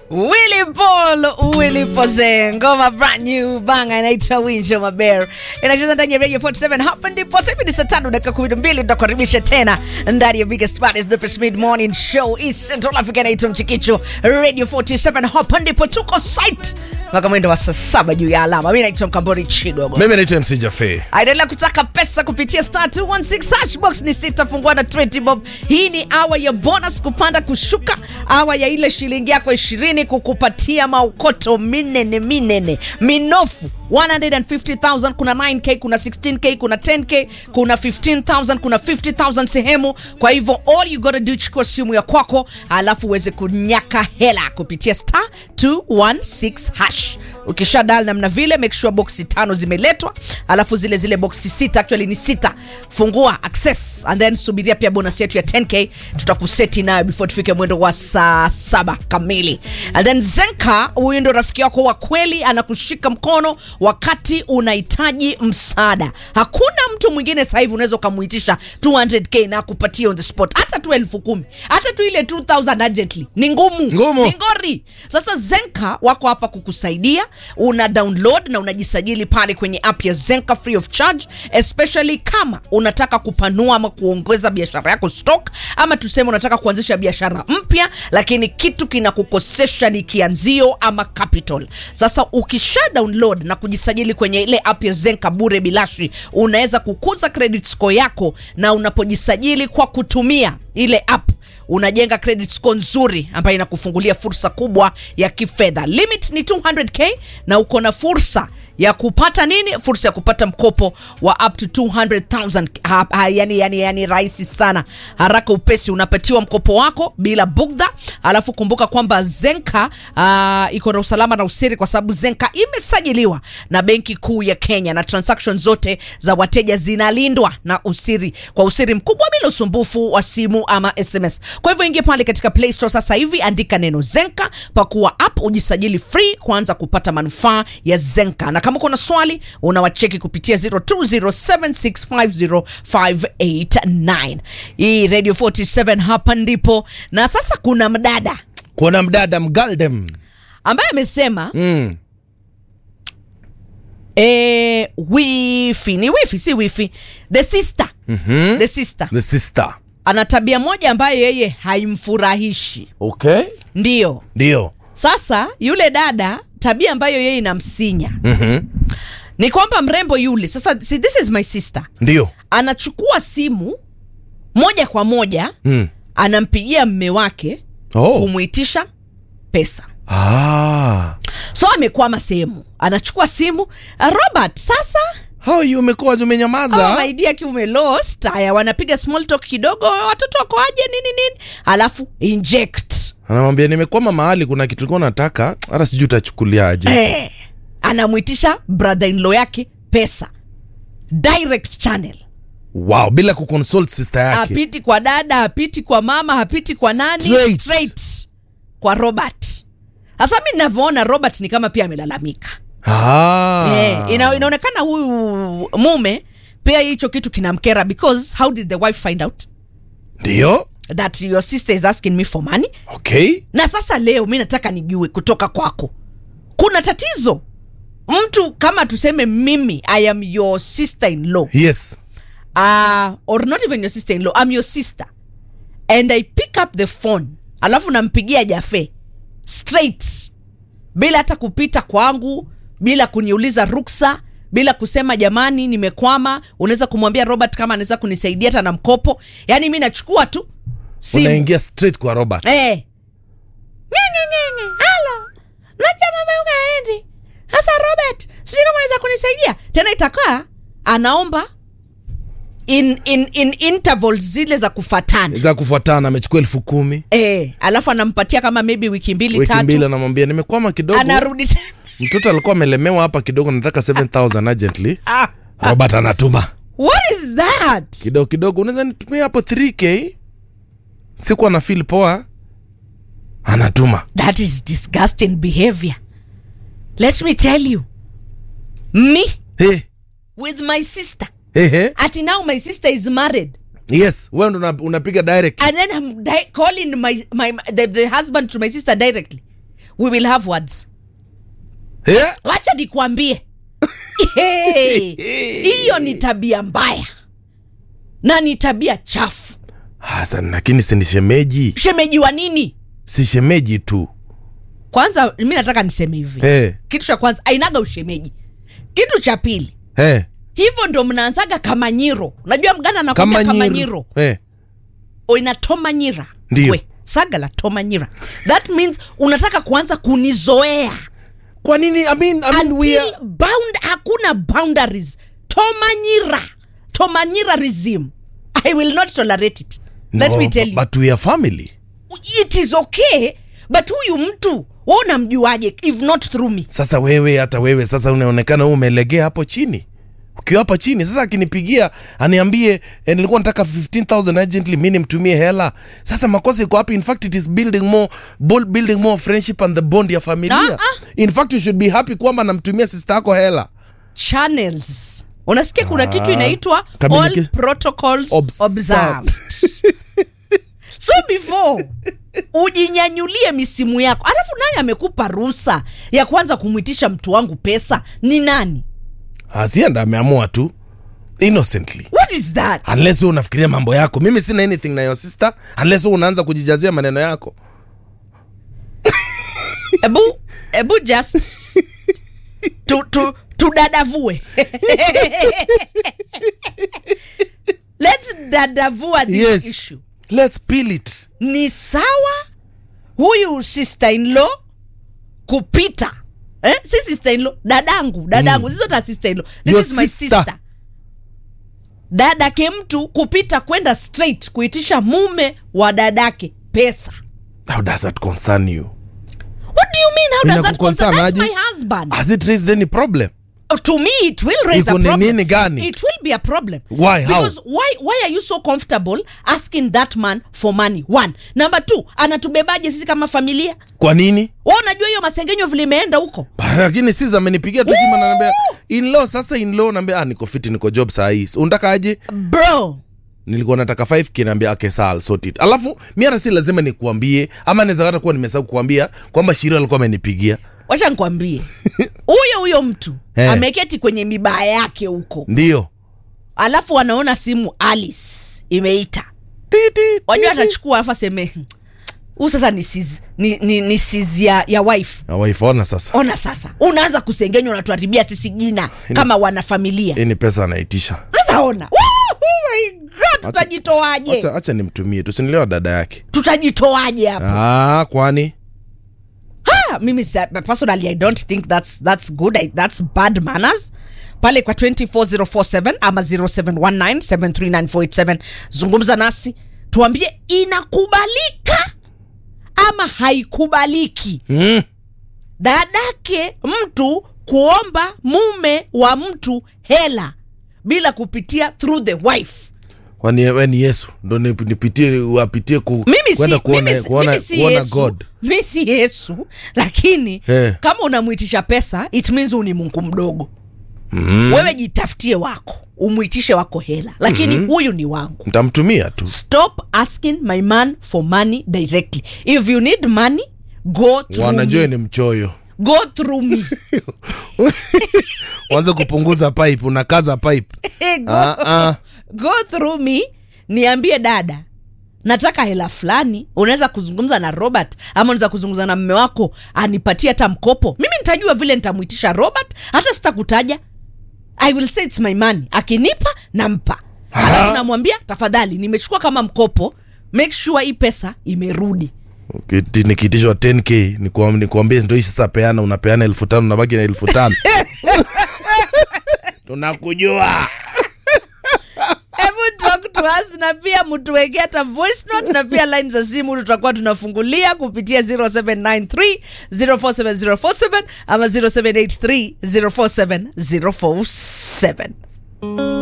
Willy Paul, Willy Pose, ngoma brand new banga inaitwa Winjo Maber. Inacheza ndani ya Radio 47 hapa ndipo sasa hivi ni saa tano dakika 12 tutakaribisha tena ndani ya biggest baddest the mid morning show East Central Africa inaitwa Mchikicho Radio 47 hapa ndipo tuko site mpaka mwendo wa saa saba juu ya alama. Mimi naitwa Mkambori Chidogo. mimi naitwa mc jafe Aendelea kutaka pesa kupitia star 216 hash box ni sita fungua na 20 bob. Hii ni awa ya bonus kupanda kushuka, awa ya ile shilingi yako 20 kukupatia maukoto minene minene minofu 150,000 kuna 9k kuna 16k kuna 10k kuna 15,000 kuna 50,000 sehemu. Kwa hivyo all you gotta do, chukua simu ya kwako alafu uweze kunyaka hela kupitia star 216 hash ukisha dal namna vile make sure boxi tano zimeletwa alafu zile zile boxi sita actually ni sita fungua access and then subiria pia bonus yetu ya 10k tutakuseti nayo before tufike mwendo wa saa saba kamili and then zenka huyu ndo rafiki yako wa kweli anakushika mkono wakati unahitaji msaada hakuna mtu mwingine sasa hivi unaweza ukamuitisha 200k na akupatie on the spot hata tu elfu kumi hata tu ile 2000 urgently ni ngumu Ngumu. ni ngori sasa zenka wako hapa kukusaidia una download na unajisajili pale kwenye app ya zenka free of charge especially kama unataka kupanua ama kuongeza biashara yako stock ama tuseme unataka kuanzisha biashara mpya lakini kitu kinakukosesha ni kianzio ama capital sasa ukisha download na kujisajili kwenye ile app ya zenka bure bilashi unaweza kukuza credit score yako na unapojisajili kwa kutumia ile app unajenga credit score nzuri ambayo inakufungulia fursa kubwa ya kifedha limit ni 200k na uko na fursa ya kupata nini fursa ya kupata mkopo wa up to 200000 ha, ha, yani, yani, yani rahisi sana haraka upesi unapatiwa mkopo wako bila bugdha alafu kumbuka kwamba zenka uh, iko na usalama na usiri kwa sababu zenka imesajiliwa na benki kuu ya kenya na transaction zote za wateja zinalindwa na usiri kwa usiri mkubwa bila usumbufu wa simu ama sms kwa hivyo ingia pale katika play store sasa hivi andika neno zenka pakuwa app ujisajili free kuanza kupata manufaa ya zenka na kama uko na swali unawacheki kupitia 0276505589 hii radio 47 hapa ndipo na sasa kuna mdada kuna mdada mgaldem ambaye amesema mm. eh, wifi ni wifi si wifi the sister mm-hmm. the sister the sister ana tabia moja ambayo yeye haimfurahishi okay ndiyo ndio sasa yule dada tabia ambayo yeye inamsinya mm-hmm. ni kwamba mrembo yule sasa see, this is my sister ndio anachukua simu moja kwa moja mm. anampigia mme wake oh. kumwitisha pesa ah. so amekwama sehemu anachukua simu "Ah, robert sasa how you umekuwa umenyamaza oh, my dear ki umelost haya wanapiga small talk kidogo watoto wako aje nini nini alafu inject anamwambia nimekwama mahali kuna kitu likuwa nataka hata sijui utachukuliaje eh, anamwitisha brother in law yake pesa direct channel wow bila kuconsult sister yake hapiti kwa dada hapiti kwa mama hapiti kwa nani Straight. straight kwa robert sasa mi navyoona robert ni kama pia amelalamika ah. eh, ina, inaonekana huyu mume pia hicho kitu kinamkera because how did the wife find out ndio that your sister is asking me for money okay na sasa leo mi nataka nijue kutoka kwako kuna tatizo mtu kama tuseme mimi i am your sister in law yes uh, or not even your sister in law i'm your sister and i pick up the phone alafu nampigia jafe straight bila hata kupita kwangu bila kuniuliza ruksa bila kusema jamani nimekwama unaweza kumwambia robert kama anaweza kunisaidia hata na mkopo yaani mi nachukua tu simu unaingia straight kwa robert Eh. Ngenge, ngenge. Halo. Najua mama ukaendi. Sasa Robert, sijui kama unaweza kunisaidia. Tena itakaa anaomba in, in, in intervals zile za kufatana. za kufuatana amechukua elfu kumi Eh, alafu anampatia kama maybe wiki mbili wiki tatu. mbili anamwambia nimekwama kidogo Anarudi tena. mtoto alikuwa amelemewa hapa kidogo nataka 7000 urgently robert anatuma What is that? kidogo kidogo unaweza nitumia hapo 3k sikuwa na feel poa anatuma That is disgusting behavior. Let me tell you. Me hey, with my sister. hey, hey. Ati now my sister is married. yes wewe ndo una- unapiga direct and then I'm di- calling my, my the, the husband to my sister directly we will have words Eh? wacha nikwambie Hey, hiyo ni tabia mbaya na ni tabia chafu Hasan, lakini si ni shemeji, shemeji wa nini si shemeji tu kwanza mi nataka niseme hivi eh, kitu cha kwanza ainaga ushemeji kitu cha pili eh, hivyo ndo mnaanzaga kamanyiro unajua mgana anakwambia kama kamanyiro nyiro eh. oina tomanyira Ndio. We, saga la tomanyira that means unataka kuanza kunizoea Kwa nini? I mean, I mean, we until are... bound hakuna boundaries tomanyira tomanyirarism i will not tolerate it let No, me tell you but we are family. it is okay but huyu mtu wa unamjuaje if not through me Sasa wewe, hata wewe sasa unaonekana wewe umelegea hapo chini, ukiwa hapa chini. Sasa akinipigia aniambie eh, nilikuwa nataka 15000 urgently, mimi nimtumie hela. Sasa makosa iko wapi? In fact it is building more bull- building more friendship and the bond ya familia. Ah, ah. In fact you should be happy kwamba namtumia sister yako hela. channels unasikia kuna kitu inaitwa Communica- all protocols Observed. observed so before ujinyanyulie misimu yako alafu naye amekupa ruhusa ya kwanza kumwitisha mtu wangu pesa ni nani Asienda ameamua tu innocently. what is that Unless wewe unafikiria mambo yako. Mimi sina anything na your sister unless wewe unaanza kujijazia maneno yako. ebu ebu just tu, tu, tudadavue let's dadavua this Yes. issue Let's peel it. ni sawa huyu sister in law kupita eh? si sister in law dadangu dadangu mm. zizota sister in law this Your is my sister. sister dadake mtu kupita kwenda straight kuitisha mume wa dadake pesa How does that concern you? what do you mean how does that Inakuconcern concern that's aje? my husband Has it raised any problem? Uh, to me it will raise Iko a ni problem nini gani? it will be a problem Why? How? because why why are you so comfortable asking that man for money one number two anatubebaje sisi kama familia Kwa nini? wa unajua hiyo masengenyo vile imeenda huko lakini sis amenipigia tu simu ananiambia inlaw sasa inlaw naambia ah, niko fiti niko job saa hii unataka aje bro nilikuwa nataka 5k naambia okay sawa I'll sort it alafu mi hata si lazima nikuambie ama naweza hata kuwa nimesahau kukuambia kwamba shirio alikuwa amenipigia wacha nkwambie huyo huyo mtu Eh. ameketi kwenye mibaa yake huko ndio alafu anaona simu alice imeita Titi, wajua titi. atachukua alafu aseme huu sasa ni sis, ni, ni, ni sis ya, ya wife Ah, wife ona sasa ona sasa unaanza kusengenywa unatuharibia sisi jina kama wanafamilia hii ni pesa anaitisha sasa ona Woo, oh my God, tutajitoaje acha, acha nimtumie tusinilewa dada yake tutajitoaje hapa ah, kwani Ah, mimi sa- personally i don't think that's, that's good I, that's bad manners pale kwa 24047 ama 0719739487 zungumza nasi tuambie inakubalika ama haikubaliki mm. dadake mtu kuomba mume wa mtu hela bila kupitia through the wife kwani we ni yesu ndo nip- nipitie wapitie ku, mimi si, kwenda kuona, mimi, si- kuona, mimi si kuona yesu god mi si yesu lakini Eh. kama unamwitisha pesa it means huu ni mungu mdogo mm. wewe jitafutie wako umwitishe wako hela lakini mm-hmm. huyu ni wangu ntamtumia tu stop asking my man for money directly if you need money go through wanajua me. ni mchoyo go through me wanze kupunguza pipe unakaza pipe go, ah, ah. go through me niambie dada nataka hela fulani unaweza kuzungumza na robert ama unaweza kuzungumza na mme wako anipatie hata mkopo mimi nitajua vile nitamwitisha robert hata sitakutaja i will say its my money akinipa nampa alafu namwambia tafadhali nimechukua kama mkopo make sure hii pesa imerudi Kiti- nikiitishwa 10k nikuam- nikuambie ndo hii sasa peana unapeana elfu tano unabaki na elfu tano tunakujua hebu talk to us na pia mtuwekea hata voice note na pia line za simu tutakuwa tunafungulia kupitia 0793 047047 ama 0783 047047